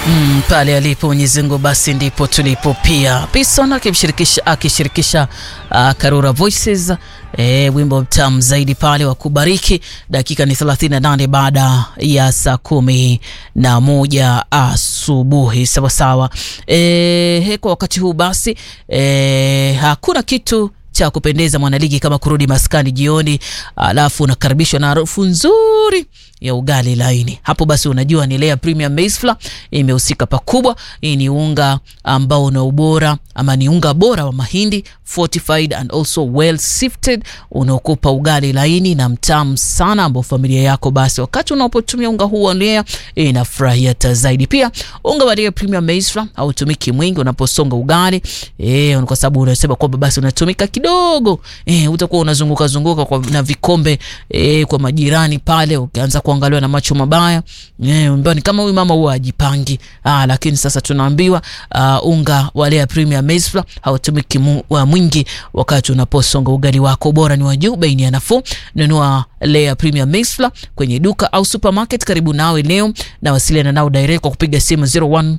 Mm, pale alipo Mwenyezi Mungu basi ndipo tulipo pia. Pison akimshirikisha akishirikisha uh, Karura Voices e, wimbo mtamu zaidi pale wa kubariki. Dakika ni 38 baada ya saa kumi na moja asubuhi sawa sawa. E, kwa wakati huu basi e, hakuna kitu cha kupendeza mwanaligi kama kurudi maskani jioni, alafu unakaribishwa na harufu nzuri ya ugali laini. Hapo basi unajua ni Lea Premium Maize Flour imehusika pakubwa. Hii ni unga ambao una ubora ama ni unga bora wa mahindi fortified and also well sifted, unaokupa ugali laini na mtamu sana, ambao familia yako basi wakati unapotumia unga huu wa Lea inafurahia hata zaidi. Pia unga wa Lea Premium Maize Flour hautumiki mwingi unaposonga ugali eh, kwa sababu unasema kwamba basi unatumika kidogo eh, utakuwa unazunguka zunguka kwa, na vikombe eh, kwa majirani pale ukianza kuangaliwa na macho mabaya eh, ni kama huyu mama huwa ajipangi. Ah, lakini sasa tunaambiwa uh, unga wa Lea Premium Maize Flour hautumiki mwingi wakati unaposonga ugali wako. Bora ni wa juu, bei ni nafuu. Nunua Lea Premium Maize Flour kwenye duka au supermarket karibu nawe leo, na wasiliana nao direct kwa kupiga simu 01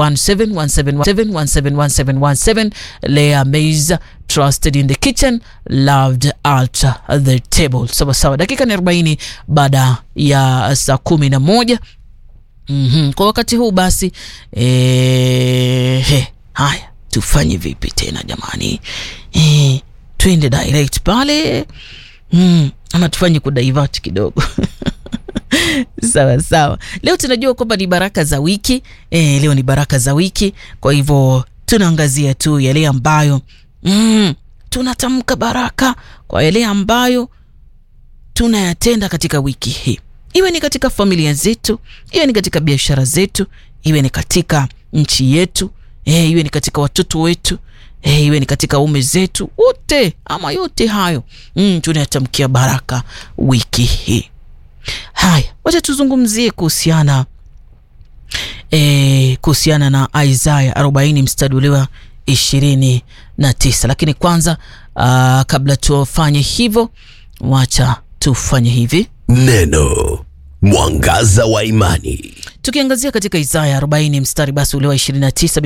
1717171717 Lea Maize trusted in the kitchen loved at the table. Sawa sawa, dakika ni 40 baada ya saa kumi na moja. mm -hmm. Kwa wakati huu basi eh, he, haya tufanye vipi tena jamani? Eh, twende direct pale mm, ama tufanye kudivert kidogo Sawa sawa, leo tunajua kwamba ni baraka za wiki e, leo ni baraka za wiki. Kwa hivyo tunaangazia tu yale ambayo mm, tunatamka baraka kwa yale ambayo tunayatenda katika wiki hii, iwe ni katika familia zetu, iwe ni katika biashara zetu, iwe ni katika nchi yetu e, iwe ni katika watoto wetu e, iwe ni katika ume zetu wote, ama yote hayo mm, tunayatamkia baraka wiki hii. Haya, wacha tuzungumzie kuhusiana e, kuhusiana na Isaya 40 mstari ule wa ishirini na tisa. Lakini kwanza aa, kabla tufanye hivyo, wacha tufanye hivi. Neno mwangaza wa imani, tukiangazia katika Isaya 40 mstari basi ule wa 29